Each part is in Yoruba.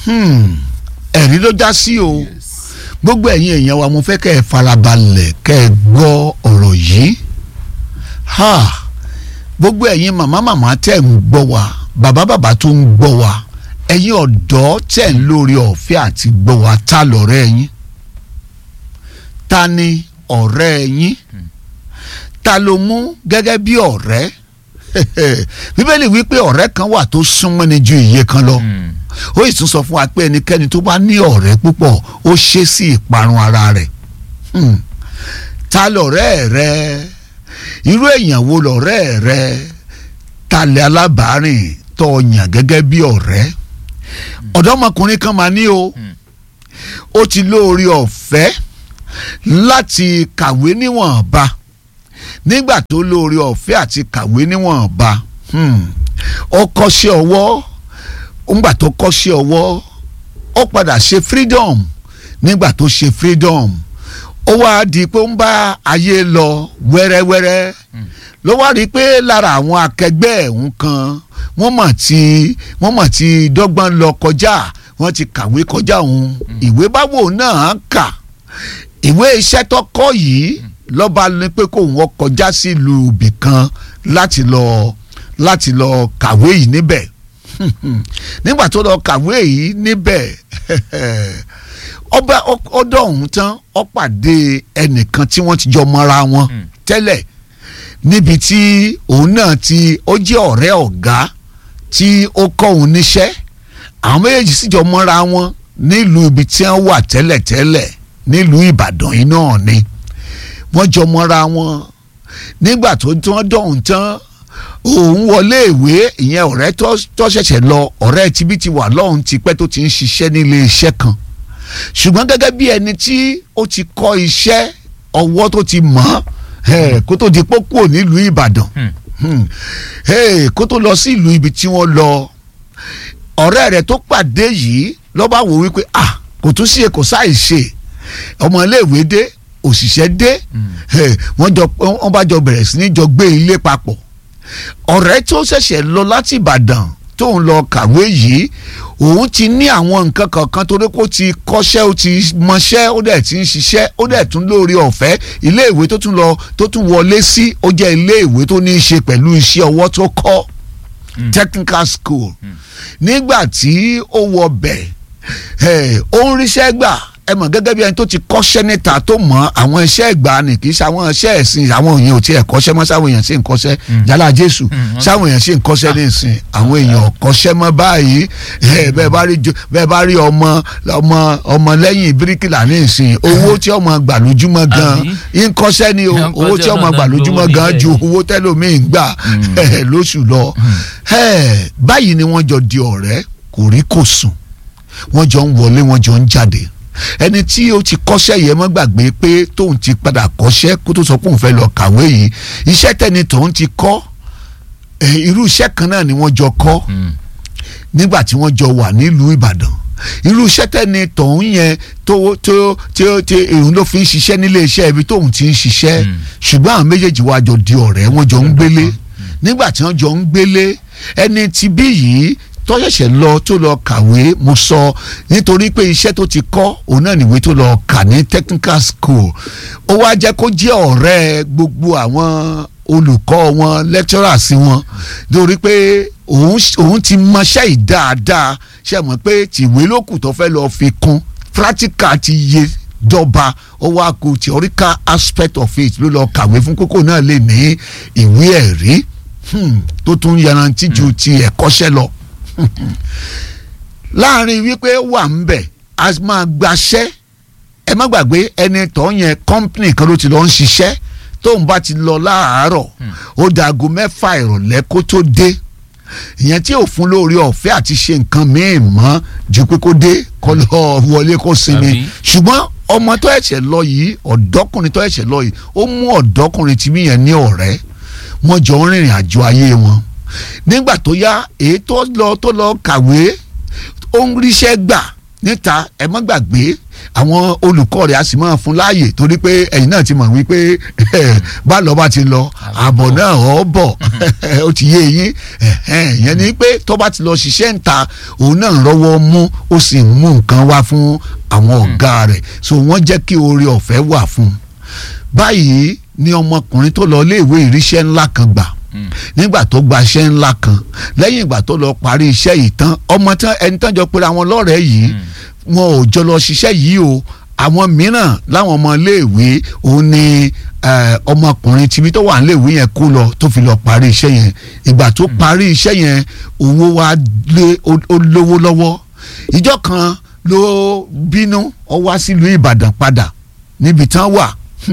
Hmm, ẹ̀rí ló já sí o gbogbo ẹ̀yin èèyàn wa mo fẹ́ kẹ́ ẹ farabalẹ̀ kẹ́ ẹ gbọ́ ọ̀rọ̀ yìí ha gbogbo ẹ̀yin màmá màmá tẹ̀ ń gbọ́ wa bàbá bàbá tó ń gbọ́ wa ẹ̀yin ọ̀dọ́ tẹ̀ ń lórí ọ̀fẹ́ àti gbọ́ wa ta lọ̀rẹ́ yín ta ni ọ̀rẹ́ yín ta ló mú gẹ́gẹ́ bí ọ̀rẹ́ bíbélì wípé ọ̀rẹ́ kan wà tó súnmọ́ ni ju iye kan lọ ó sì tún sọ fún wa pé ẹnikẹ́ni tó bá ní ọ̀rẹ́ púpọ̀ ó ṣe sí ìparun ara rẹ̀ Hmm. ta lọ̀rẹ́ rẹ irú èèyàn wo lọ̀rẹ́ rẹ ta lẹ alábàárìn tó o yàn gẹ́gẹ́ bí ọ̀rẹ́ ọ̀dọ́mọkùnrin kan máa ní o ó ti lóore ọ̀fẹ́ láti kàwé níwọ̀nba nígbà tó lóore ọ̀fẹ́ àti kàwé níwọ̀nba hmm, ó kọ́ṣẹ́ ọwọ́ ńgbà tó kọ́ṣẹ́ ọwọ́ ó padà ṣe freedom nígbà tó ṣe freedom ó wá di pé ó ń bá ayé lọ wẹ́rẹ́wẹ́rẹ́ ló wá rí i pé lára àwọn akẹgbẹ́ ẹ̀hún kan wọ́n mọ̀ tí wọ́n mọ̀ tí dọ́gbọ́n lọ kọjá wọ́n ti kàwé kọjá òun ìwé báwo náà kà ìwé iṣẹ́ tó kọ́ yìí lọ́ba ní pé kó wọ́n kọjá sílùú ibì kan láti lọ láti lọ kàwé yìí níbẹ̀ nígbà tó lọ kàwé yìí níbẹ̀ ọba ọdọ ọ̀hún tán ó pàdé ẹnìkan tí wọ́n ti jọ mọ́ra wọn tẹ́lẹ̀ níbi tí òun náà ti ó jẹ́ ọ̀rẹ́ ọ̀gá tí ó kọ́ òun níṣẹ́ àwọn méjèèjì sì jọ mọ́ra wọn nílùú ibi tí wọ́n wà tẹ́lẹ̀tẹ́lẹ̀ nílùú Ìbàdàn yìí náà ni wọ́n jọ mọ́ra wọn nígbà tó tí wọ́n dọ̀hún tán òun wọlé ìwé ìyẹn ọ̀rẹ́ tó ṣẹ̀ṣẹ̀ lọ ọ̀rẹ́ tibí ti wà lọ́hùn tipẹ́ tó ti ń ṣiṣẹ́ nílé iṣẹ́ kan ṣùgbọ́n gẹ́gẹ́ bí ẹni tí ó ti kọ́ iṣẹ́ ọwọ́ tó ti mọ̀ ọ́ kó tó di pópó nílùú Ìbàdàn kó tó lọ sí ìlú ibi tí wọ́n lọ ọ̀rẹ́ rẹ̀ tó pàdé yìí lọ́ba wò wípé ah kò tún sí èkó sáì ṣe ọmọ iléèwé dé òṣìṣẹ́ dé wọ́n jọ wọ́n bá jọ bẹ̀rẹ̀ sí ní jọ gbé ilé papọ̀ ọ̀rẹ́ tó ṣẹ̀ṣẹ̀ lọ láti Ìbàdàn tó ń lọ kàwé yìí òun ti ní àwọn nǹkan kankan torí kó ti kọ́ṣẹ́ ó ti mọṣẹ́ ó dẹ̀ ti ń ṣiṣẹ́ ó dẹ̀ tún lórí ọ̀fẹ́ iléèwé tó tún lọ tó tún wọlé sí ó jẹ́ iléèwé tó ní í ṣe pẹ̀lú iṣẹ́ ọwọ́ tó kọ́ technical school nígbà tí ó wọ bẹ̀ ó ń ríṣẹ́ gbà ẹ mọ̀ gẹ́gẹ́ bí ẹni tó ti kọ́ṣẹ́ níta tó mọ̀ àwọn iṣẹ́ ìgbà ni kì í ṣe àwọn iṣẹ́ ẹ̀sìn àwọn èèyàn ò tiẹ̀ kọ́ṣẹ́ mọ́ sáwọn èèyàn sì ń kọ́ṣẹ́ jálá jésù sáwọn èèyàn sì ń kọ́ṣẹ́ ní ìsìn àwọn èèyàn ò kọ́ṣẹ́ mọ́ báyìí bẹ́ẹ̀ bá rí bẹ́ẹ̀ bá rí ọmọ ọmọ ọmọ lẹ́yìn bíríkìlà ní ìsìn owó tí ọmọ gbà lójúmọ́ gan ń kọ́ṣẹ́ ni owó tí ọmọ gbà lójúmọ́ gan ju owó tẹ́lómìn gbà lóṣù lọ báyìí ni wọ́n jọ di ọ̀rẹ́ kò rí kò sùn wọ́n jọ ń wọlé wọ́n jọ ń jáde ẹni tí ó ti kọ́ṣẹ́ yẹn mọ́ gbàgbé pé tóun ti padà kọ́ṣẹ́ kó tó sọ pé òun fẹ́ lọ kàwé yìí iṣẹ́ tẹ́ni tóun ti kọ́ irú iṣẹ́ kan náà ni wọ́n jọ kọ́ nígbà tí wọ́n jọ wà nílùú Ìbàdàn irú iṣẹ́ tẹ́ni tóun yẹn tó tó tó tó òun ló fi ń ṣiṣẹ́ nílé iṣẹ́ ibi tóun ti ń ṣiṣẹ́ ṣùgbọ́n àwọn méjèèjì wá jọ di ọ̀rẹ́ wọ́n jọ ń gbélé nígbà tí wọ́n jọ ń gbélé ẹni tí bí yìí tó ṣẹ̀ṣẹ̀ lọ tó lọ kàwé mo sọ nítorí pé iṣẹ́ tó ti kọ́ òun náà nìwé tó lọ kà ní technical school ó wá jẹ́ kó jẹ́ ọ̀rẹ́ gbogbo àwọn olùkọ́ wọn lecturers wọn nítorí pé òun òun ti mọṣẹ́ yìí dáadáa ṣe mọ̀ pé tìwé lókù tó fẹ́ lọ fi kún practical ti yé dọ́ba ó wá kó theoretical aspect of it ló lọ kàwé fún kókó náà lè ní ìwé ẹ̀rí tó tún yanrantí ju ti ẹ̀kọ́ṣẹ́ lọ láàrin wípé wà ń bẹ̀ a máa gbaṣẹ́ ẹ má gbàgbé ẹni tó yẹn company kan ló ti lọ ń ṣiṣẹ́ tóun bá ti lọ láàárọ̀ ó dàgó mẹ́fà ìrọ̀lẹ́ kó tó dé ìyẹn tí ò fún lórí ọ̀fẹ́ àti ṣe nǹkan míì mọ́ ju pé kó dé kó lọ wọlé kó sinmi ṣùgbọ́n ọmọ tó ẹ̀ṣẹ̀ lọ yìí ọ̀dọ́kùnrin tó ẹ̀ṣẹ̀ lọ yìí ó mú ọ̀dọ́kùnrin tí mí yẹn ní ọ̀rẹ́ wọ́n jọ ń rìnrìn àjò ayé wọn nígbà tó yá èyí tó lọ tó lọ kàwé ó ń ríṣẹ́ gbà níta ẹ má gbàgbé àwọn olùkọ́ rẹ̀ á sì máa fún láàyè torí pé ẹ̀yin náà ti mọ̀ wípé bá lọ bá ti lọ àbọ̀ náà ọ̀ bọ̀ ó ti yé yín ìyẹn ni pé tó bá ti lọ ṣiṣẹ́ ń ta òun náà rọ́wọ́ mú ó sì ń mú nǹkan wá fún àwọn ọ̀gá rẹ̀ so wọ́n jẹ́ kí oore ọ̀fẹ́ wà fún un báyìí ni ọmọkùnrin tó lọ iléèwé ìríṣẹ́ ńlá kan gbà nígbà tó gba iṣẹ́ ńlá kan lẹ́yìn ìgbà tó lọ parí iṣẹ́ yìí tán ọmọ tán ẹni tán jọ pera wọn lọ́rẹ̀ẹ́ yìí wọn ò jọ lọ ṣiṣẹ́ yìí o àwọn mìíràn láwọn ọmọ iléèwé òun ni ọmọkùnrin tìbí tó wà níléèwé yẹn kó lọ tó fi lọ parí iṣẹ́ yẹn ìgbà tó parí iṣẹ́ yẹn owó wa lé ó lówó lọ́wọ́ ìjọ kan ló bínú ó wá sílùú Ìbàdàn padà níbi tán wà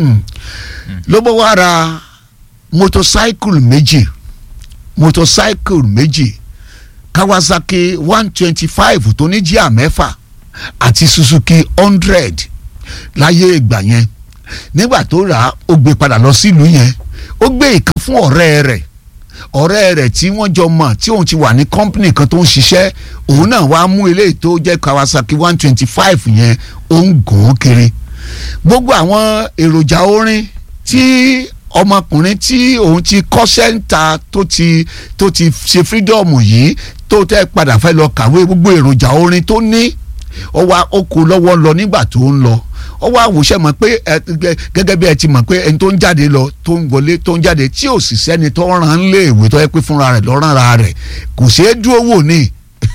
ló bọ́ wá ra motorcycle méjì motorcycle méjì Kawasaki one twenty five tó ní jíà mẹ́fà àti Suzuki hundred láyé ìgbà yẹn nígbà tó rà á ó gbé padà lọ sílùú yẹn ó gbé ìkan fún ọ̀rẹ́ rẹ̀ ọ̀rẹ́ rẹ̀ tí wọ́n jọ mọ̀ tí òun ti wà ní company kan tó ń ṣiṣẹ́ òun náà wàá mú eléyìí tó jẹ́ Kawasaki one twenty five yẹn ó ń gùn ún kiri gbogbo àwọn èròjà orin tí ọmọkùnrin tí òun ti kọ́ sẹ́ńtà tó ti tó ti ṣe fírídọ́ọ̀mù yìí tó tẹ́ padà fẹ́ lọ kàwé gbogbo èròjà orin tó ní ó wá ó kó lọ́wọ́ lọ nígbà tó ń lọ ó wá àwòṣe mọ̀ pé gẹ́gẹ́ bí ẹ ti mọ̀ pé ẹni tó ń jáde lọ tó ń wọlé tó ń jáde tí ò sì sẹ́ni tó ràn án léèwé tó yẹ pé fúnra rẹ̀ lọ́ràn ra rẹ̀ kò ṣeé dúró wò ní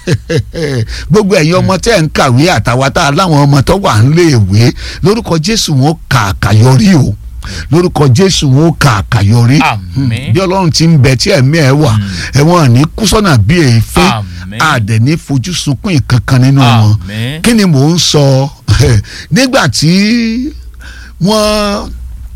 gbogbo ẹ̀yin ọmọ tẹ́ ń kàwé àtàwátà láwọn ọmọ tó wà ń léèwé lórúkọ Jésù wọn kà àkàyọrí o lórúkọ Jésù wọn kà àkàyọrí bí Ọlọ́run ti ń bẹ tí ẹ̀mí ẹ̀ wà ẹ̀wọ̀n ní kúsọ́nà bí èéfín àdẹ̀ ní fojú sunkún ìkankan nínú wọn kí ni mò ń sọ nígbà tí wọ́n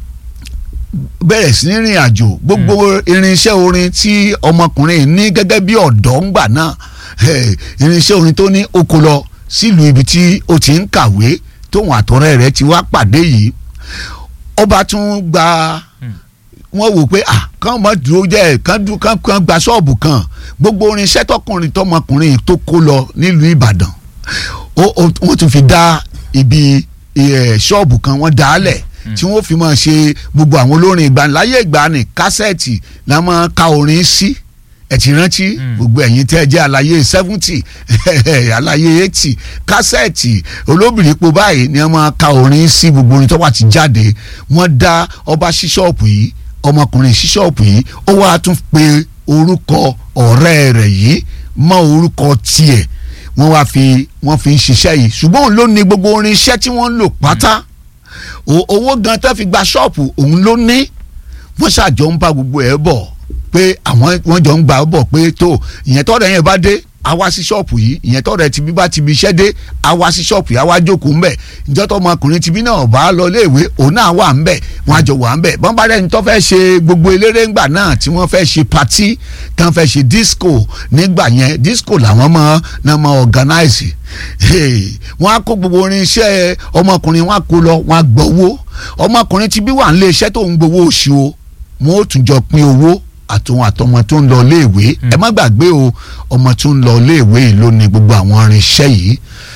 bẹ̀rẹ̀ sí ní rìn àjò gbogbo irinṣẹ́ orin tí ọmọkùnrin ní gẹ́gẹ́ bí ọ̀dọ́ ńgbà náà irinṣẹ́ orin tó ní oko lọ sílùú ibi tí ó ti ń kàwé tóun àtọ̀rẹ́ rẹ̀ ti wá pàdé yìí ọba tún gba wọ́n wò pé ah kàn mọ́ dúró jẹ́ kàn dú kàn kàn gba ṣọ́ọ̀bù kan gbogbo irinṣẹ́ tọkùnrin tọmọkùnrin tó kó lọ nílùú Ìbàdàn wọ́n tún fi dá ibi ṣọ́ọ̀bù kan wọ́n dá lẹ̀ tí wọ́n fi máa ṣe gbogbo àwọn olórin ìgbaniláyé ìgbani kásẹ̀tì la máa ka orin sí ẹ ti rántí gbogbo ẹ̀yin tẹ́ ẹ jẹ́ àlàyé seventy àlàyé eighty kásẹ̀tì olóbìnrin po báyìí ni wọ́n máa ka orin sí gbogbo orin tó wà ti jáde wọ́n dá ọba ṣíṣọ́ọ̀pù yìí ọmọkùnrin ṣíṣọ́ọ̀pù yìí ó wá tún pe orúkọ ọ̀rẹ́ rẹ̀ yìí mọ́ orúkọ tiẹ̀ wọ́n wá fi wọ́n fi ń ṣiṣẹ́ yìí ṣùgbọ́n òun ló ní gbogbo orin iṣẹ́ tí wọ́n ń lò pátá owó gan tó fi gba ṣọ́ọ̀pù òun ló ní wọ́n ṣàjọ ń bá gbogbo ẹ̀ bọ̀ pé àwọn wọ́n jọ ń gbà bọ̀ pé tó ìyẹn tọ́rọ̀ yẹn bá dé a wá sí ṣọ́ọ̀pù yìí ìyẹn tọ́rọ̀ ti bí bá ti bí iṣẹ́ dé a wá sí ṣọ́ọ̀pù yìí a wá jókòó ńbẹ̀ ìjọ tó ọmọkùnrin ti bí náà bá lọ léèwé òun náà wà ńbẹ̀ wọ́n á jọ wà ńbẹ̀ bọ́n bá rẹ́ni tó fẹ́ ṣe gbogbo eléré ńgbà náà tí wọ́n fẹ́ ṣe patí tán fẹ́ ṣe disco nígbà yẹn disco làwọn mọ̀ náà mọ̀ organize wọ́n á kó gbogbo orin iṣẹ́ ọmọkùnrin wọn á kó lọ wọn á gbowó ọmọkùnrin ti bí wà ń lé iṣẹ́ tó ń gbowó oṣù o wọn ó tún jọ pín owó àtòun àtọmọ tó ń lọ iléèwé ẹ má gbàgbé o ọmọ tó ń lọ iléèwé yìí ló ní gbogbo àwọn irinṣẹ́ yìí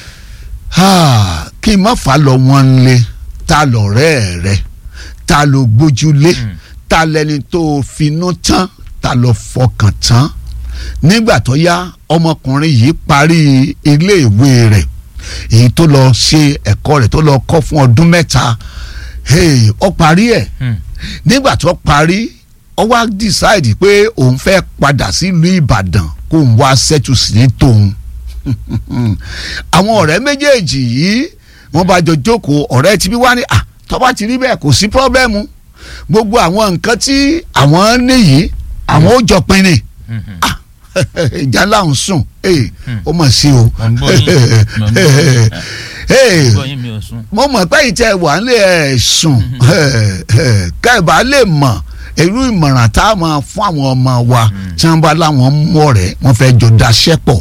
kí n má fà á lọ wọn lé ta lọ̀rẹ́ rẹ ta ló gbójúlé ta lẹni tó finú tán ta ló fọkàn tán nígbà tó yá ọmọkùnrin yìí parí iléèwé rẹ̀ èyí tó lọ ṣe ẹ̀kọ́ rẹ̀ tó lọ kọ́ fún ọdún mẹ́ta ó parí ẹ̀ nígbà tó parí ó wá decide pé òun fẹ́ padà sílùú Ìbàdàn kó ń wá settle sí ní tòun àwọn ọ̀rẹ́ méjèèjì yìí wọ́n bá jọ jókòó ọ̀rẹ́ tí bí wá ní à tó bá ti rí bẹ́ẹ̀ kò sí pọ́blẹ́mù gbogbo àwọn nǹkan tí àwọn níyì àwọn ó jọ pinni ìjà ńlá ń sùn ó mọ̀ sí o mo mọ̀ pé ìtẹ̀ wà ń lè sùn kẹ́ẹ̀bá lè mọ̀ irú ìmọ̀ràn tá a máa fún àwọn ọmọ wa tí wọ́n bá láwọn mú ọ̀rẹ́ wọ́n fẹ́ jọ daṣẹ́ pọ̀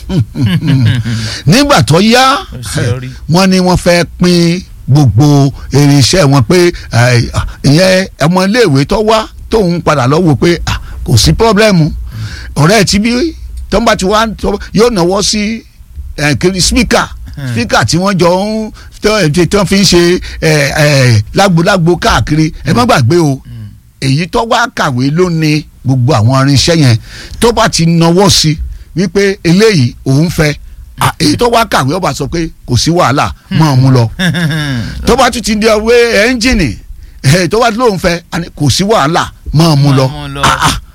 nígbà tó yá wọ́n ní wọ́n fẹ́ pín gbogbo irinṣẹ́ wọn pé ìyẹn ọmọ iléèwé tó wá tóun padà lọ wò pé kò sí pọ́blẹ́mù ọ̀rẹ́ ti bí tó ń bá ti wá yóò náwó sí kiri spíkà spíkà tí wọ́n jọ ń tó- tó fi ń ṣe ẹ, ẹ, lágbolágbo káàkiri ẹ má gbàgbé o èyí tó wá kàwé ló ní gbogbo àwọn irinṣẹ́ yẹn tó bá ti nawọ́ sí wípé eléyìí òun fẹ́ à, èyí tó wá kàwé ó bá sọ pé kò sí wàhálà máa mú lọ tó bá tún ti di ọwé ẹ́ńjìnì eh, tó bá lóun fẹ́ àní kò sí wàhálà máa mú lọ Máa mú lọ. Ah, ah.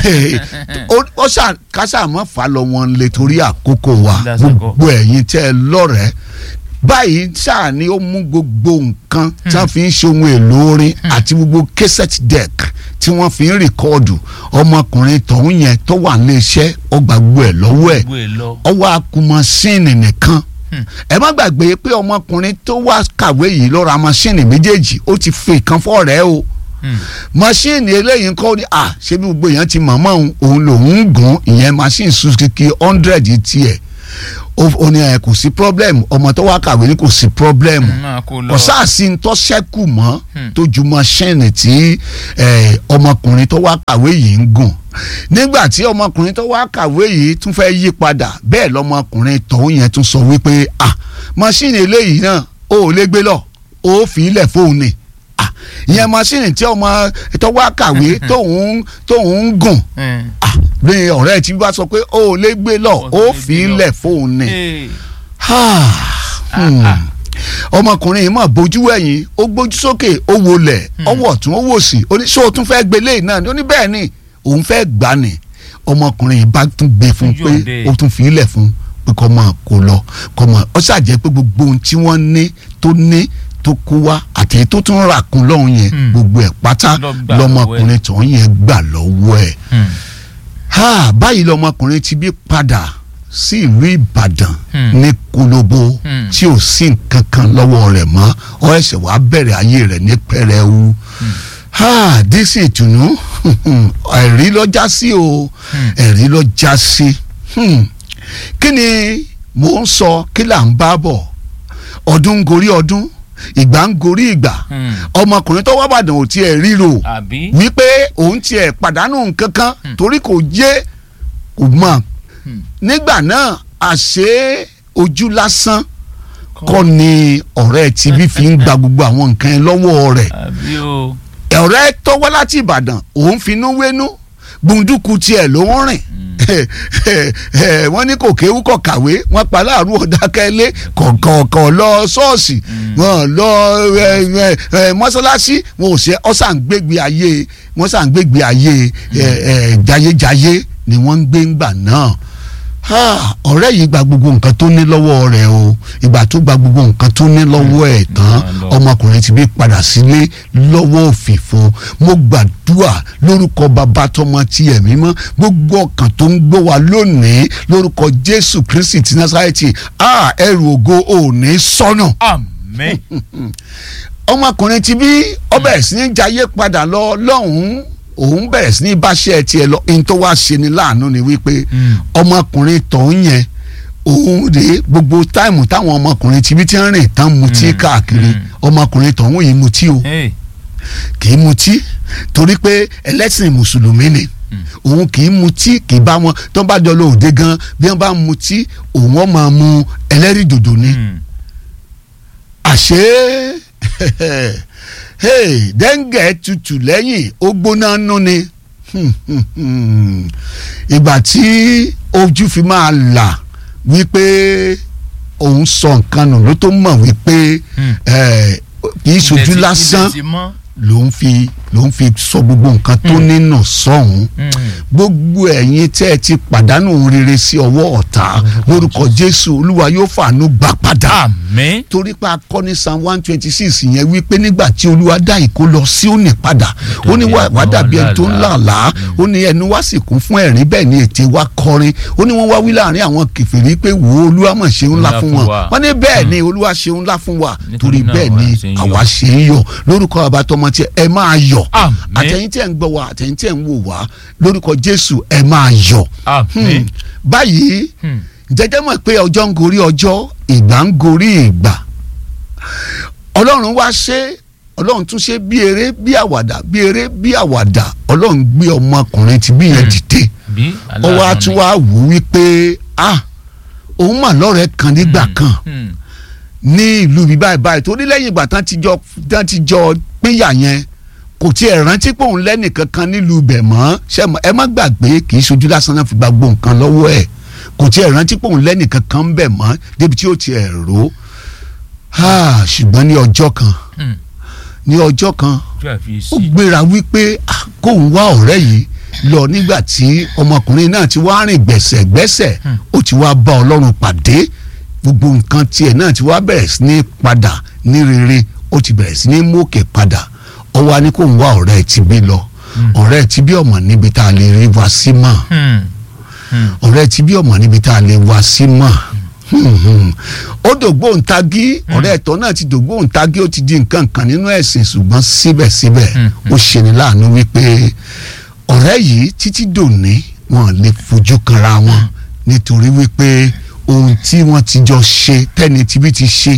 ó ó ṣà kásà mọ́ fà lọ wọn lè torí àkókò wa Lásìkò. gbogbo ẹ̀yin tẹ́ ẹ lọ́rẹ̀ẹ́ báyìí ṣáà ni ó mú gbogbo nǹkan tí wọ́n fi ń ṣe ohun èlò orin àti gbogbo cassette deck tí wọ́n fi ń rìkọ́ọ̀dù ọmọkùnrin tọ̀hún yẹn tó wà nílé iṣẹ́ ó gba gbogbo ẹ̀ lọ́wọ́ ẹ̀ gbogbo ẹ lọ. ọwọ́ akumọ̀síìnì nìkan ẹ má gbàgbé pé ọmọkùnrin tó wá kàwé yìí ló ra mọ́síìnì méjèèjì ó ti fi ìkan fọ́ọ̀rẹ́ o mọ́síìnì eléyìí ń kọ́ ni à ṣé bí gbogbo èèyàn ti mọ̀mọ́ òun òun lòún ń gùn ìyẹn machine Suzuki hundred tiẹ̀ ó ó ní ẹ kò sí problem ọmọ tó wá kàwé ní kò sí problem máa kó lọ. kò sáàsì ń tọ́ sẹ́kù mọ́ Hmm. tó ju mọ́ṣẹ́ẹ̀nì tí eh, ọmọkùnrin tó wá kàwé yìí ń gùn nígbà tí ọmọkùnrin tó wá kàwé yìí tún fẹ́ yí padà bẹ́ẹ̀ lọmọkùnrin tọ̀hún yẹn tún sọ wípé ah mọ́ṣíìnì eléyìí náà ó ò lè gbé lọ ó fi ilẹ̀ fóun ni ah ìyẹn mọ́ṣíìnì tí ọmọ tó wá kàwé tóun tóun ń gùn Mm. ah bí ọ̀rẹ́ tí bá sọ pé ó ò lè gbé lọ Ó ó fi fi lè gbé lọ. ilẹ̀ fóun ni Hey. Hmm. ọmọkùnrin yìí mà bójú ẹ̀yìn ó gbójú sókè ó wọlẹ̀ ọwọ́ ọ̀tún ó wò sí ó ní ṣé o tún fẹ́ gbé léyìí náà ni ó ní bẹ́ẹ̀ ni òun fẹ́ gbà ní ọmọkùnrin yìí bá tún gbé fún un Ojú pé òde. ó tún fi ilẹ̀ fún un pé kó máa kó lọ kó máa ó ṣàjẹ́ pé gbogbo ohun tí wọ́n ní tó ní tó kó wá àti èyí tó tún rà kún lọ́hùn yẹn Hmm. gbogbo ẹ̀ pátá Lọ gbà lọmọkùnrin tó ń yẹn gbà lọ́wọ́ ẹ̀ Mm. ha báyìí lọmọkùnrin ti bí padà sí ìlú ìbàdàn Hmm. ní kolobo Hmm. tí ò sí nǹkan kan lọ́wọ́ rẹ̀ mọ́ ọ ẹsẹ̀ wàá bẹ̀rẹ̀ ayé rẹ̀ ní pẹrẹwu ha dísì ìtùnú ẹ̀rí lọ́jà sí o ẹ̀rí lọ́jà sí Hmm. kí ni mò ń sọ kí là ń bá bọ̀ ọdún ń gorí ọdún ìgbà ń gorí ìgbà Mm. ọmọkùnrin tó wá bàdàn ò tiẹ̀ ríro àbí. wípé òun tiẹ̀ pàdánù nǹkan kan torí kò yé kò mọ̀ Hmm. nígbà náà àṣé ojú lásán kọ́ ni ọ̀rẹ́ tibí fi ń gba gbogbo àwọn nǹkan yẹn lọ́wọ́ rẹ̀ àbí o. ọ̀rẹ́ tó wá láti Ìbàdàn òun finú wénú gbunduku tiẹ̀ ló ń rìn wọ́n ní kò kéwú kò kàwé wọ́n pa láàrú ọ̀dákẹ́lé kọ̀ọ̀kọ̀ lọ ṣọ́ọ̀ṣì wọ́n lọ ẹ, ẹ, ẹ, mọ́ṣáláṣí wọn ò ṣe ọ̀sán gbégbé ayé wọ́n sàn gbégbé ayé ẹ, ẹ, jayéjayé ni wọ́n ń gbé ńgbà náà Ah, ọ̀rẹ́ yìí gba gbogbo nǹkan tó ní lọ́wọ́ rẹ̀ o ìgbà tó gba gbogbo nǹkan tó ní lọ́wọ́ ẹ̀ tán lọ. ọmọkùnrin ti bí padà sílé lọ́wọ́ òfìfo mo gbàdúrà lórúkọ bàbá tọmọ ti ẹ̀mí mọ́ gbogbo ọkàn tó ń gbọ́ wa lónìí lórúkọ Jésù Kristi ti Násárẹ́tì ah, ẹrù ògo ò ní sọnù àmín. ọmọkùnrin ti bí ó bẹ̀rẹ̀ sí ní jayé padà lọ lọ́hùn-ún òun bẹ̀rẹ̀ sí ní báṣẹ́ tiẹ̀ lọ ohun tó wá ṣe ni láàánú ni wípé Mm. ọmọkùnrin tọ̀hún yẹn òun rèé gbogbo táìmù táwọn ọmọkùnrin ti bí ti ń rìn tán mutí Mm. káàkiri Mm. ọmọkùnrin tọ̀hún yìí mutí o Hey. kì í mutí torí pé ẹlẹ́sìn mùsùlùmí ni òun kì í mutí kì í bá wọn tó bá jọ lọ òde gan bí wọ́n bá mutí òun ọ̀ máa mu ẹlẹ́rìndòdò ni Mm. àṣé hey, dẹ́ngẹ̀ tutù lẹ́yìn ó gbóná nú ni ìgbà tí ojú fi máa là wípé òun sọ nǹkan nù ló tó mọ̀ wípé Hmm. eh, kì í ṣojú Ilẹ̀ ti- lásán ilẹ̀ ti mọ́. ló ń fi ló ń fi sọ gbogbo nǹkan tó nínú sọ̀hún Mm. gbogbo ẹ̀yin tẹ́ ẹ ti pàdánù rere sí ọwọ́ ọ̀tá lórúkọ Jésù Olúwa yóò fàánú gbà padà àmín. torí pé akọni psalm one twenty six yẹn wípé nígbà tí olúwa dá ìkó lọ sí òní padà ó ní wá wá dàbí ẹni tó ń làlá ó ní ẹnu wá sì kún fún ẹ̀rín bẹ́ẹ̀ ni ètè wa kọrin ó ní wọ́n wá wí láàrin àwọn kèfèrí pé wò ó olúwa mọ̀ ṣeun ńlá Ńlá fún fún wọn wa. wọ́n ní bẹ́ẹ̀ ni olúwa ṣeun ńlá fún wa Nítorí torí náà bẹ́ẹ̀ àwa ni ṣe ń yọ̀. àwa ṣe ń yọ̀ lórúkọ àbátọmọ tí ẹ máa yọ̀ Àmín. àtẹ̀yin tí ẹ ń gbọ́ wa àtẹ̀yin tí ẹ ń wò wá lórúkọ jésù ẹ máa yọ̀ àmín. Hmm. báyìí Hmm. jẹjẹ mọ̀ pé ọjọ́ ń gorí ọjọ́ ìgbà ń gorí ìgbà ọlọ́run wá ṣe ọlọ́run tún ṣe bí eré bí àwàdà bí eré bí àwàdà ọlọ́run gbé ọmọkùnrin tí bí yẹn dìde bí ó wá aláàánú tún ni. wá wù ú wípé ah òun mà lọ́rẹ̀ẹ́ kan nígbà kan Hmm. ní ìlú mi báyìí báyìí torí lẹ́yìn ìgbà tán ti jọ tán ti jọ pínyà yẹn kò tiẹ̀ rántí pé òun lẹ́nìkan kan nílùú ibẹ̀ mọ́ ṣé mọ̀- ẹ má gbàgbé kì í ṣojú lásán náà fi gba gbogbo nǹkan lọ́wọ́ ẹ̀ kò tiẹ̀ rántí pé òun lẹ́nìkan kan ń bẹ̀ mọ́ débi tí ó tiẹ̀ rò ó ṣùgbọ́n ní ọjọ́ kan Hmm. ní ọjọ́ kan tí a fi ó sí. gbéra wípé ah, kóun wá ọ̀rẹ́ yìí lọ nígbà tí ọmọkùnrin náà ti wá rìn gbẹ̀sẹ̀gbẹ̀sẹ̀ Hmm. ó ti wá bá ọlọ́run pàdé gbogbo nǹkan tiẹ̀ náà ti wá bẹ̀rẹ̀ sí ní padà ní rere ó ti bẹ̀rẹ̀ sí ní mókè padà ó wá ní kóun wá ọ̀rẹ́ ti bí lọ ọ̀rẹ́ ti bí ọmọ níbi tá a lè rí wa sí mọ́ Hmm. Hmm. ọ̀rẹ́ ti bí ọmọ níbi tá a lè wá sí mọ́ Hmm, hmm. ó dògbóǹtagí ọ̀rẹ́ ẹ̀tọ́ náà ti dògbóǹtagí ó ti di nǹkan kan nínú ẹ̀sìn ṣùgbọ́n síbẹ̀síbẹ̀ Hmm, ó ṣeni láàánú wípé ọ̀rẹ́ yìí títí dòní wọn lè fojú kanra wọn nítorí wípé ohun tí wọ́n ti jọ ṣe tẹ́ni tibí ti ṣe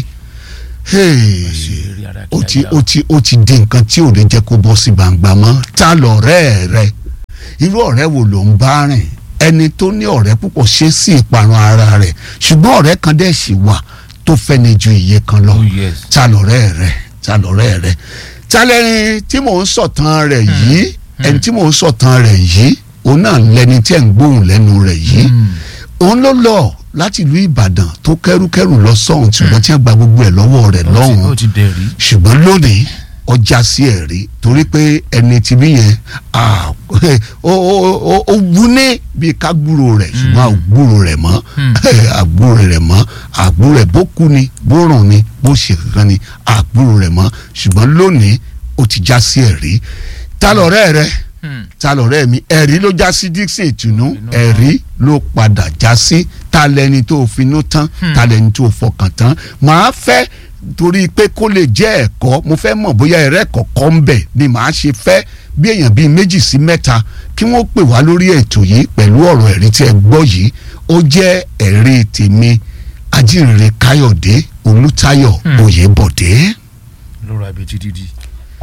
hey, Àṣírí ara ó kí ti a yá ó ti ó ti di nǹkan tí ò lè jẹ́ kó bọ́ sí gbangba mọ́ ta lọ̀rẹ́ rẹ irú ọ̀rẹ́ wo ló ń bá rìn ẹni tó ní ọ̀rẹ́ púpọ̀ ṣe sí ìparun ara rẹ̀ ṣùgbọ́n ọ̀rẹ́ kan dẹ̀ sì wà tó fẹ́ni ju iye kan lọ Oh, yes. ta lọ̀rẹ́ rẹ ta lọ̀rẹ́ rẹ ta lẹ́ni tí mò ń sọ̀tàn rẹ̀ yìí ẹni tí mò ń sọ̀tàn rẹ̀ yìí òun náà lẹni tí ẹ̀ ń gbóhùn lẹ́nu rẹ̀ yìí Hmm. òun ló lọ láti ìlú Ìbàdàn tó kẹ́rùkẹ́rù lọ sọ́hùn ṣùgbọ́n tí wọ́n gba gbogbo ẹ̀ lọ́wọ́ rẹ̀ Ó ti- lọ́hùn ó ti dẹ̀ rí. ṣùgbọ́n lónìí ọjà sí ẹ̀rí torí pé ẹni tí bí yẹn ah, ó ó- ó- ó wú ní bíi ká gbúrò rẹ̀ ṣùgbọ́n àgbúrò rẹ̀ mọ́ Mm. àgbúrò rẹ̀ mọ́ àgbúrò rẹ̀ bó kú ni bó rùn ni bó ṣe kankan ni àgbúrò rẹ̀ mọ́ ṣùgbọ́n lónìí ó ti já sí ẹ̀rí ta lọ̀rẹ́ rẹ̀ Hmm. ta lọ̀rẹ́ mi ẹ̀rí ló já sí Dixon ìtùnú Ìtùnú. ẹ̀rí ló padà já sí ta lẹni tó finú tán ta lẹni tó fọkàn tán màá fẹ́ torí pé kó lè jẹ́ ẹ̀kọ́ mo fẹ́ mọ̀ bóyá ẹ̀rẹ́ kọ̀ọ̀kan ń bẹ̀ ni màá ṣe fẹ́ bí èèyàn bíi méjì sí mẹ́ta kí wọ́n pè wá lórí ètò yìí pẹ̀lú ọ̀rọ̀ ẹ̀rí tí ẹ gbọ́ yìí ó jẹ́ ẹ̀rí tèmi ajínrere Káyọ̀dé Olútáyọ̀ Hmm. Oyèbọ̀dé. ló ra ibi títí di.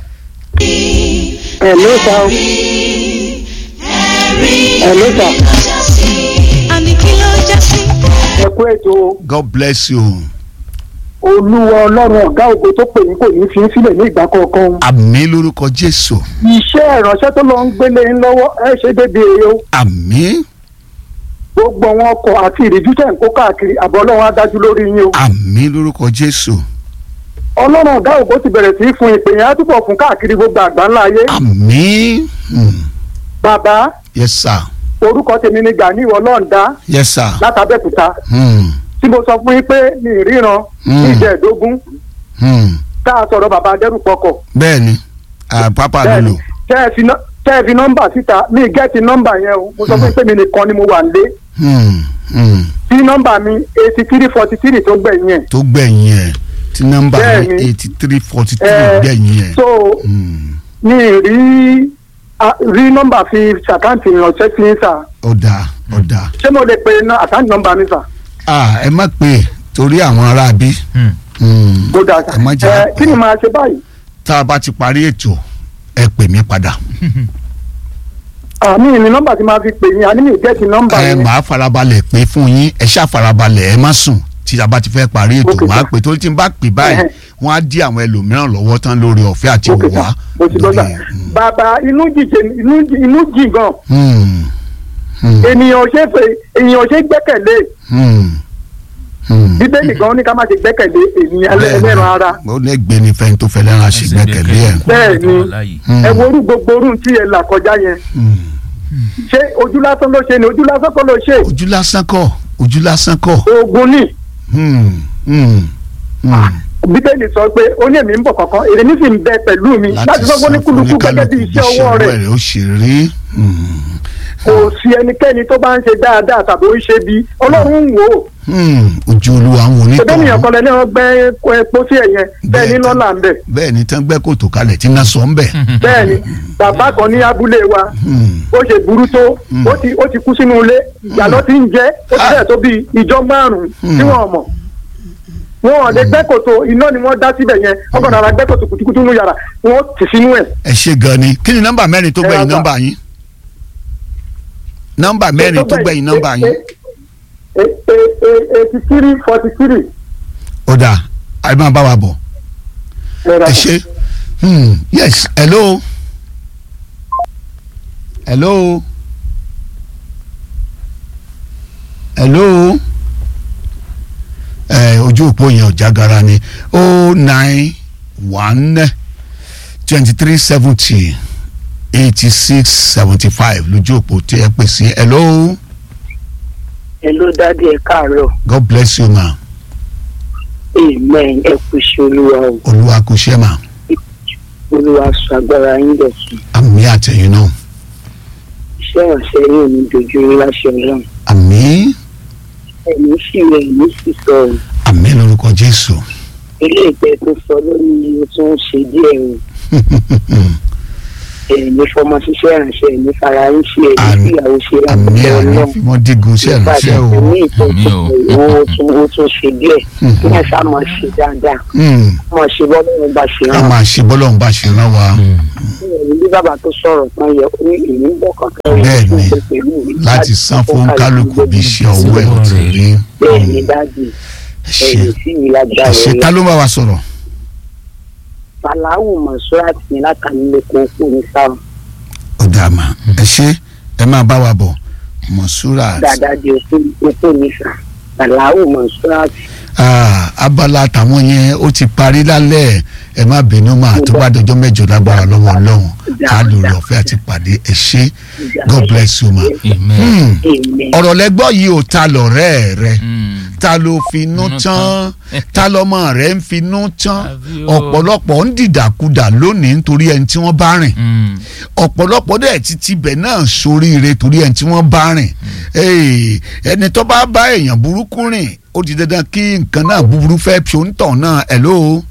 Hello sir. Hello sir. àní kí ló já sí. ẹ kú ètò God bless you. olúwa ọlọ́run ọ̀gá ògo tó pè ní kò ní fi ń sílẹ̀ ní ìgbà kọ̀ọ̀kan. àmín lórúkọ Jésù iṣẹ́ ìránṣẹ́ tó lọ ń gbélé ń lọ́wọ́ ẹ ṣe débi èrè o. àmín gbogbo àwọn ọkọ̀ àti ìrìjú tẹ̀ ń kó káàkiri àbọ̀ ọlọ́run á dájú lórí yín o. àmín lórúkọ Jésù ọlọ́run ọ̀gá ògo ti bẹ̀rẹ̀ sí í fún ìpè yẹn á túbọ̀ fún káàkiri gbogbo àgbáńlá ayé. àmín Hmm. bàbá yes sir orúkọ tèmi ni Gani ọlọ́ọ̀dá yes sir látàbẹ̀kúta Hmm. tí mo sọ fún yín pé mi ì ríran ní Mm. ìjẹ́ẹ̀dógún Hmm. tá a sọ̀rọ̀ bàbá adẹ́rùpọ̀kọ̀ bẹ́ẹ̀ni ah, pápá bẹ́ẹ̀ni lolo tẹ́ ẹ fi nọ́- tẹ́ ẹ fi nọ́mbà síta mi gẹ́ẹ̀tì nọ́mbà yẹn o mo sọ fún yín pé mi nìkan ni mo wà lé Hmm. Hmm. tí nọ́mbà mi eighty three forty three tó gbẹ̀yìn ẹ̀ tó gbẹ̀yìn ẹ̀ tí nọ́mbà Bẹ́ẹ̀ni. eighty three forty three ẹ̀ gbẹ̀yìn ẹ̀ so Hmm. mi ì rí a- rí nọ́mbà fi ṣàkáǹtì ìrànṣẹ́ sí ń sà ọ̀dà ọ̀dà ṣé mo lè pe ná- àkáǹtì nọ́mbà mi sà ah ẹ má pè é torí àwọn ará bí Hmm. Hmm. mo dà sà ẹ má jà ẹ kí ni màá ṣe báyìí tá a bá ti parí ètò ẹ pè mí padà àmì ní nọ́mbà tí màá fi pè yín àní mi gẹ́ẹ̀tì nọ́mbà ẹ yẹn máa farabalẹ̀ pé fún yín ẹ ṣáà farabalẹ̀ ẹ má sùn tí a bá ti fẹ́ parí ètò Okay, máa sir. pè torí tí n bá pè báyìí Ẹhẹ́. wọ́n á dí àwọn ẹlòmíràn lọ́wọ́ tán lórí ọ̀fẹ́ àti òkè òwá sà mo ti gbọ́ sà Hmm. bàbá inú jìjẹ inú jì- inú jì gan Hmm. Hmm. ènìyàn ò ṣe é fè ènìyàn ò ṣe é gbẹ́kẹ̀lé Hmm. Hmm. bíbélì gan ní ká má ṣe gbẹ́kẹ̀lé ènìyàn Bẹ́ẹ̀ni. ẹlẹ́ran ara ó lè gbé ní fẹ́ni tó fẹ́ lẹ́ran ṣe gbẹ́kẹ̀lé ẹ̀. Bẹ́ẹ̀ ni. Hmm. ẹ wo orú gbogbo orú tí ẹ là kọjá yẹn Hmm. ṣé ojú lásán ló ṣe ni ojú lásán kọ́ ló ṣe ojú lásán kọ́ ojú lásán kọ́. oògùn ni Hmm. Hmm. Hmm. bíbélì sọ pé ó ní èmi ń bọ̀ kankan èrè mi sì ń bẹ pẹ̀lú mi láti sọ fún oníkúlùkù gẹ́gẹ́ bí iṣẹ́ ọwọ́ rẹ̀ ó ṣe rí. Hmm. kò sí ẹnikẹ́ni tó bá ń ṣe dáadáa tàbí ó ń ṣe bí ọlọ́run ń wò ó Hmm. ojú olúwa ń wo ṣẹbẹ́ nìyẹn onítọ̀ kan lẹ́ni wọn gbẹ́ epo sí ẹ̀yẹn bẹ́ẹ̀ ní lọ́la ń bẹ̀ bẹ́ẹ̀ ni tán gbẹ́ kòtò kalẹ̀ tí náà sọ ń bẹ̀. bẹ́ẹ̀ ni bàbá kan ní abúlé wa Hmm. ó ṣe burú tó ó ti ó ti kú sínú ilé ìyàlọ́ ti ń jẹ́ ó ti bẹ̀rẹ̀ tó bí ìjọ márùn-ún tí wọ́n mọ̀ wọn ò lè gbẹ́ kòtò iná ni wọ́n dá síbẹ̀ yẹn wọ́n kàn rárá gbẹ́ kòtò kùtùkùtù nínú yàrá wọ́n tì sínú ẹ̀. ẹ ṣe gan ni kí ni nọ́mbà mẹ́rin tó Ẹ gbẹ̀yìn ra nọ́mbà yín nọ́mbà mẹ́rin tó gbẹ̀yìn nọ́mbà yín E- e- eighty three forty three. ó dáa ẹ máa bá wa bọ̀ ẹ ṣe hmm, yes hello hello hello ẹ ojú òpó yẹn ò jágara ni o nine one twenty three seventy eighty six seventy five lójú òpó tí ẹ pè sí hello Hello dádì ẹ káàárọ̀ god bless you ma amen ẹ kú iṣẹ́ olúwa o olúwa kò ṣe ma olúwa sọ agbára yín dọ̀tun àmì àtẹ̀yìn náà iṣẹ́ ìrànṣẹ́ yóò ní dojú yín láṣẹ ọlọ́run àmì ẹ̀mí sì rẹ̀ ẹ̀mí sì sọ o àmì lórúkọ jésù ilé ìpẹ́ tó sọ lórí o tún ń ṣe díẹ̀ o ẹ̀mí fọmọ ṣiṣẹ́ ìrànṣẹ́ ẹ̀mí fara yín ṣe ẹ̀mí Àmín. fìyàwó ṣe àmì láti àmì ọlọ́run fímọ́ dígun sí ẹ̀ránṣẹ́ o ẹ̀mí ìtọ́jú Àmín o. ó tún ó tún ṣe díẹ̀ kí ẹ̀ sá máa ṣe dáadáa Hmm, máa ṣe bọ́lọ́run bá ṣe ká rán máa ṣe bọ́lọ́run bá ṣe rán wa ẹ̀mí bí bàbá tó sọ̀rọ̀ tán yẹ ó ní èmi ń bọ̀ kankan Bẹ́ẹ̀ ni, ṣe pẹ̀lú mi láti san fún kálukú bí iṣẹ́ ọwọ́ ẹ̀ ò ti rí bẹ́ẹ̀ ni dájú ẹ ṣe ẹ̀yìn sí mi lágbára ẹ ṣe rẹ̀ ta ló bá wa sọ̀rọ̀ fàlàwù mọ̀ṣúrà tì ní látàlílẹ̀ kó kú ní sáà ó dáa mà ẹ ṣe ẹ máa bá wa bọ̀ mọ̀ṣúra dáadáa di okó ní sà fàlàwù mọ̀ṣúrà tì Ah, abala tàwọn yẹn ó ti parí lálẹ́ ẹ má bínú mà tó bá dọjọ́ mẹ́jọ lágbára lọ́wọ́ ọlọ́run á lò lọ fẹ́ àti pàdé ẹ ṣe god bless you ma. amen. Hmm, amen ọ̀rọ̀ lẹ́gbọ́ yìí ò ta lọ̀rẹ́ rẹ Mm. ta ló finú Finú tán ta lọ́mọ rẹ̀ ń finú tán Àbí o. ọ̀pọ̀lọpọ̀ ń dìdàkudà lónìí nítorí ẹni tí wọ́n bá rìn Mm. ọ̀pọ̀lọpọ̀ dẹ̀ ti tibẹ̀ náà soríire torí ẹni tí wọ́n bá rìn Ee, ẹni tó bá bá èèyàn burúkú rìn ó di dandan kí nǹkan náà búburú fẹ́ fi òǹtàn náà ẹ̀ ló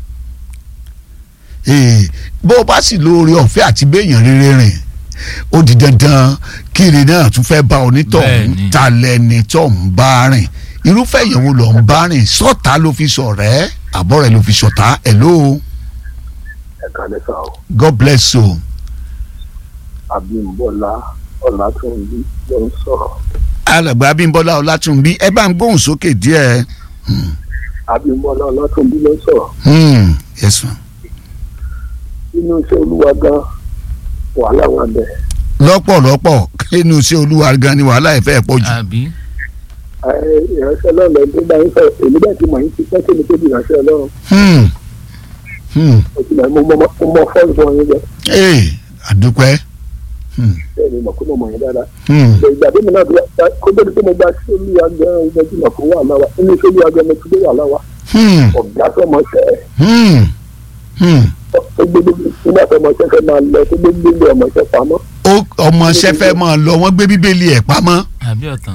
bó o bá sì lóore ọ̀fẹ́ àti béèyàn rere rìn ó di dandan kiri náà tún fẹ́ bá onítọ̀hún Bẹ́ẹ̀ni. ta lẹni tó ń bá rìn irúfẹ́ èèyàn wo ló ń bá rìn sọ́ta ló fi sọ̀rẹ́ àbọ̀ rẹ̀ ló fi sọ̀tá ẹ̀ ló ẹ̀ka lẹ́sà o God bless you. Abímbọ́lá Ọlátúnjí ló ń sọ̀rọ̀ alàgbà Abímbọ́lá Ọlátúnbí ẹ bá ń gbóhùn sókè díẹ̀. Abímbọ́lá Ọlátúnjí ló ń sọ̀rọ̀ Hmm, yes ma. nínú iṣẹ́ olúwa gan wàhálà wà bẹ́ẹ̀ lọ́pọ̀lọpọ̀ nínú iṣẹ́ olúwa gan ni wàhálà ẹ̀ fẹ́ pọ̀ jù. àbí Ẹ, ìránṣẹ́ ọlọ́run lẹ́yìn tó bá ń sọ̀rọ̀ èmi bẹ́ẹ̀ ti mọ̀ yín ti pẹ́ kémi tó di ìránṣẹ́ ọlọ́run Hmm, hmm, mo ti mọ̀ mo mọ̀ mo mọ̀ fọ́ọ̀lù fún ọyìn bẹ́ẹ̀ ee àdúpẹ́. Hmm, bẹ́ẹ̀ ni mo kó mo mọ̀ yín dáadáa hmm, Ìgbà- ìgbà tí mo náà gba kó tó di pé mo gba sí olúwa gan ìgbà tí mo kó wà láwa nínú iṣẹ́ olúwa gan mo ti dé wà láwa hmm, ọ̀gá sọmọṣẹ́ hmm, hmm. tó gbé nígbà sọmọṣẹ́ fẹ́ máa lọ tó gbé gbé ọmọṣẹ́ pamọ́ ó ọmọọṣẹ́ fẹ́ máa lọ wọ́n gbé bíbélì ẹ̀ pamọ́. àbí ọ̀tàn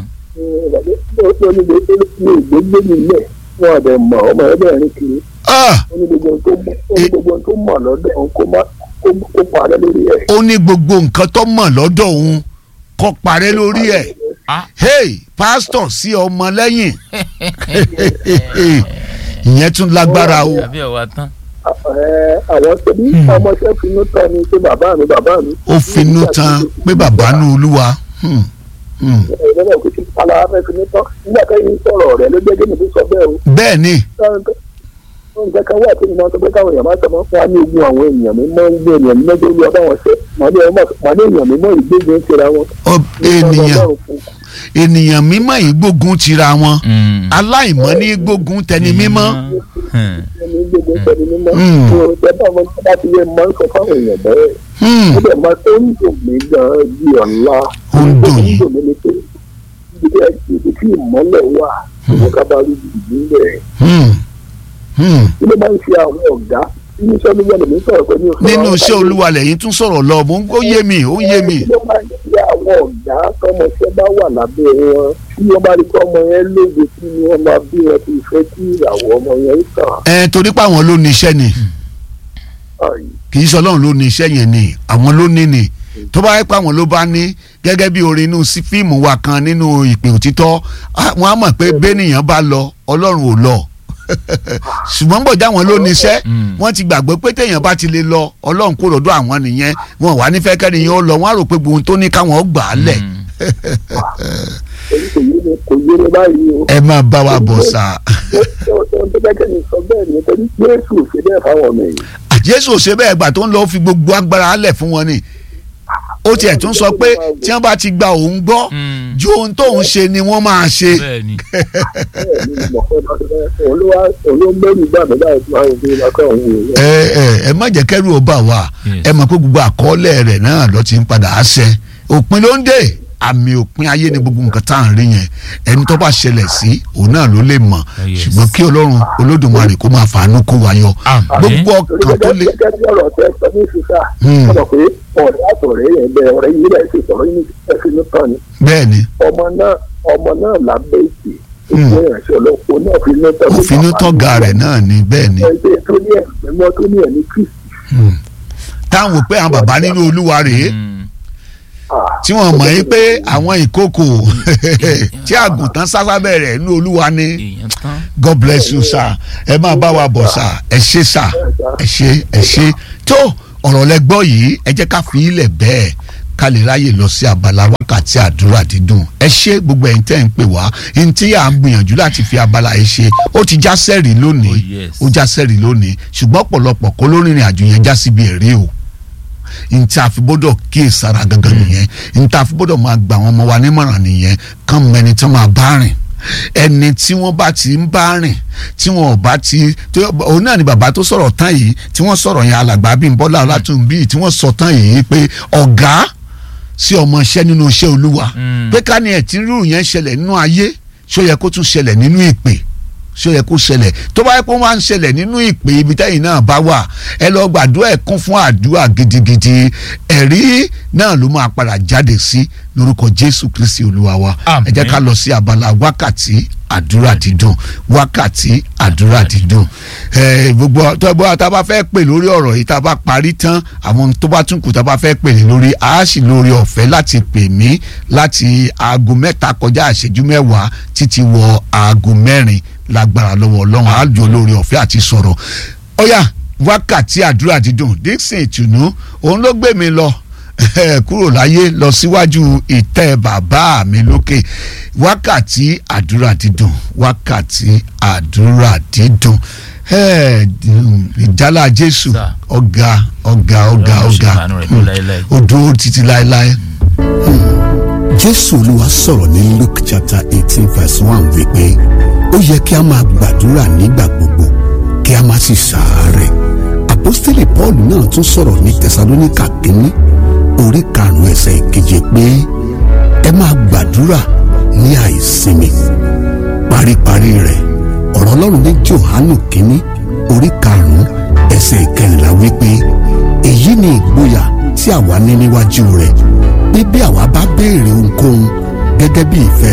ìgbégbé nílẹ̀ wọn àbẹ̀ mọ̀ ọmọ ẹgbẹ́ rìn kiri Ah, ó ní gbogbo ohun tó mọ̀ ó ní gbogbo ohun tó mọ̀ lọ́dọ̀ òun kó má kó kó parẹ́ lórí ẹ̀. ó ní gbogbo nǹkan tó mọ̀ lọ́dọ̀ òun kó parẹ́ lórí ẹ̀. Ah. hey pásítọ̀ sí ọmọ lẹ́yìn ìyẹn tún lágbára o. àbí ọ̀wà tán Ẹ, àwọn tó ní ọmọọṣẹ́ finú tán ni pé bàbá mi bàbá mi. ó finú tán pé bàbá nu olúwa. Hmm, hmm. ẹ̀rọ náà kò sí alára fẹ́ finú tán nígbà kẹ́yìn sọ̀rọ̀ rẹ̀ ló gbé gẹ́gẹ́ tó sọ bẹ́ẹ̀ o. bẹ́ẹ̀ ni nǹkan kan wà tí mo máa sọ pé káwọn èèyàn máa sọ máa fún wa ní ogun àwọn èèyàn mi mọ́ ń gbé èèyàn mi mọ́jọ́ olú ọba wọn ṣe màdé èèyàn mi mọ́ ìgbégun tira wọn. ọ- ènìyàn ènìyàn mímọ́ yìí gbógun tira wọn Mm. aláìmọ́ ní gbógun tẹni mímọ́. Hmm. ẹni gbégun tẹni mímọ́. Mm. tó o tẹ bá wọn bá ti yẹ máa ń sọ fáwọn èèyàn bẹ́ẹ̀. Hmm, ó dẹ̀ máa tó ń dùn mí gan-an bí ọ̀la. Ó ń dùn yín. ó ń dùn mí ni pé ibi tí ibi tí ìmọ́lẹ̀ wà ìwọ ká bá rí ibi bẹ́ẹ̀. hmm, hmm. kí ló máa ń ṣe àwọn ọ̀gá nínú iṣẹ́ olúwa lèmi sọ̀rọ̀ pé ní oṣù nínú iṣẹ́ olúwa lẹ́yìn tún sọ̀rọ̀ lọ mo ń ó yé mi ó yé mi. kí ló máa ń ṣe àwọn ọ̀gá tọmọṣẹ́ bá wà lábẹ́ wọn tí wọ́n bá rí kọ́ ọmọ yẹn lóde tí wọ́n máa bí wọn ti fẹ́ kí ìràwọ̀ ọmọ yẹn tàn. ẹ torí pé àwọn ló ní iṣẹ́ ni Àì, kì í sọ ọlọ́run ló ní iṣẹ́ yẹn ni àwọn ló ní ni tó bá yẹ pé àwọn ló bá ní gẹ́gẹ́ bí orin inú sí fíìmù wa kan nínú ìpè òtítọ́ á- wọ́n á mọ̀ pé bẹ́nìyàn bá lọ ọlọ́run ò lọ ṣùgbọ́n bọ̀dá àwọn ló ní iṣẹ́ Mm. wọ́n ti gbàgbé pé téèyàn bá ti lè lọ ọlọ́run kó lọ́dọ̀ àwọn nìyẹn wọn wà nífẹ̀ẹ́ kẹ́niyàn ó lọ wọ́n á rò pé gbogbo ohun tó ní káwọn ó gbà á lẹ̀ Mm. èyí kò yé ni kò yére báyìí o. ẹ máa bá wa bọ̀ sà ohun tó bẹ́ẹ̀ kẹ́ni sọ bẹ́ẹ̀ ni torí Jésù ò ṣe bẹ́ẹ̀ fáwọn ọmọ yìí. jésù ò ṣe bẹ́ẹ̀ gbà tó ń lọ fi gbogbo agbára lẹ̀ fún wọn ni ó tiẹ̀ tún sọ pé tí wọ́n bá ti gba òun gbọ́ Mm. ju ohun tóun ṣe ni wọ́n máa ṣe bẹ́ẹ̀ ni bẹ́ẹ̀ ni mo fẹ́ máa ṣe bẹ́ẹ̀ olúwa olóńgbẹ́rù gbà mí láì fún àwọn ìdílé akọ́ òun wò ó. ẹ ẹ ẹ má jẹ́ kẹ́rù ó bà wá Yes. ẹ mọ̀ pé gbogbo àkọọ́lẹ̀ rẹ̀ náà ló ti ń padà á ṣẹ òpin ló ń dé àmì òpin ayé ni gbogbo nǹkan tá à ń rí yẹn ẹni tó bá ṣẹlẹ̀ sí òun náà ló lè mọ̀ Yes. ṣùgbọ́n kí ọlọ́run olódùmarè kó máa fàánú kó wa yọ Àmín. gbogbo torí ọkàn tó gẹ́gẹ́ lè gẹ́gẹ́ bí ọ̀rọ̀ tẹ sọ ní sísá Hmm. ọ̀rọ̀ pé ọ̀rẹ́ àtọ̀rẹ́ yẹn bẹ ọ̀rẹ́ yìí rẹ̀ ṣe sọ̀rọ̀ yìí ẹ̀fín ní tán ni bẹ́ẹ̀ ni ọmọ náà ọmọ náà lábẹ́ ìpè Hmm. ìpè ìrìnsẹ̀ ọlọ́pọ̀ náà fi ní tán òfinú tọ́ga rẹ̀ náà ni bẹ́ẹ̀ ni ẹgbẹ́ tó ní ẹ̀mí mọ́ tó ní ẹ̀mí kristi táwọn wò pé àwọn bàbá nínú olúwa rèé Mm. tí wọ́n mọ̀ yín pé àwọn ìkókò tí àgùntàn sásábẹ̀ rẹ̀ nínú olúwa ni èèyàn tán god bless you sir ẹ máa bá wa bọ̀ sir ẹ ṣé sir ẹ ṣé ẹ ṣé tó ọ̀rọ̀ lẹ gbọ́ yìí ẹ jẹ́ ká fi ilẹ̀ bẹ́ẹ̀ ká lè ráyè lọ sí abala wákàtí àdúrà dídùn ẹ ṣé gbogbo ẹ̀yin tẹ́ ń pè wá ẹni tí à ń gbìyànjú láti fi abala yìí ṣe ó ti já sẹ́rì lónìí Oh, yes. ó já sẹ́rì lónìí ṣùgbọ́n ọ̀pọ̀lọpọ̀ kó lórìnrìn àjò yẹn já síbi èrè o nta àfi gbọ́dọ̀ kíyè sára gangan nìyẹn nta àfi gbọ́dọ̀ máa gbà wọn ọmọ wa nímọ̀ràn nìyẹn kàn mọ ẹni tí wọ́n máa bá rìn ẹni tí wọ́n bá ti ń bá rìn tí wọ́n ò bá ti tó òun náà ni bàbá tó sọ̀rọ̀ tán yìí tí wọ́n sọ̀rọ̀ yẹn alàgbà Bímbọ́lá Ọlátúnbí tí wọ́n sọ tán yìí pé ọ̀gá sí ọmọ iṣẹ́ nínú iṣẹ́ Olúwa Mm. pé ká ní ẹ̀ tí rúurú yẹn ṣẹlẹ̀ nínú ayé ṣó yẹ kó tún ṣẹlẹ̀ nínú ìpè ṣó yẹ kó ṣẹlẹ̀ tó bá yẹ kó máa ń ṣẹlẹ̀ nínú ìpè ibi tẹ́yìn náà bá wà ẹ lọ gbàdúrà ẹ̀ kún fún àdúrà gidigidi ẹ̀rí náà ló máa padà jáde sí lórúkọ Jésù Kristi Olúwa wa Àmín. ẹ jẹ́ ká lọ sí abala wákàtí àdúrà dídùn wákàtí àdúrà dídùn ẹ gbogbo tó bá tá a bá fẹ́ pè lórí ọ̀rọ̀ yìí tá a bá parí tán àwọn tó bá tún kù tá a bá fẹ́ pè ní lórí a sì lórí ọ̀fẹ́ láti pè mí láti aago mẹ́ta kọjá ìṣẹ́jú mẹ́wàá títí wọ aago mẹ́rin lágbára lọ́wọ́ ọlọ́run á jọ lórí ọ̀fẹ́ àti sọ̀rọ̀ ọ̀yà wákàtí àdúrà dídùn Dixon ìtùnú òun ló gbé mi lọ kúrò láyé lọ síwájú ìtẹ́ bàbá mi lókè wákàtí àdúrà dídùn wákàtí àdúrà dídùn Eh, ìjálá Jésù Sir. ọ̀gá ọ̀gá ọ̀gá Ọlọ́run ṣe ọ̀gá ìbànú rẹ̀ lọ láéláé. ó dúró títí láéláé. jésù olúwa sọ̀rọ̀ ní luke chapter eighteen verse one wípé ó yẹ kí a máa gbàdúrà nígbà gbogbo kí a má sì ṣàárẹ̀ àpọ́stélì paul náà tún sọ̀rọ̀ ní tẹsalóníkà kínní orí karùn-ún ẹsẹ̀ ìkeje pé ẹ máa gbàdúrà ní àìsinmi paríparí rẹ̀ ọ̀rọ̀ ọlọ́run ní johanu kínní orí karùn-ún ẹsẹ̀ ìkẹrìnlá wípé èyí ni ìgboyà tí àwa ní níwájú rẹ̀ pé bí àwa bá béèrè ohunkóhun gẹ́gẹ́ bí ìfẹ́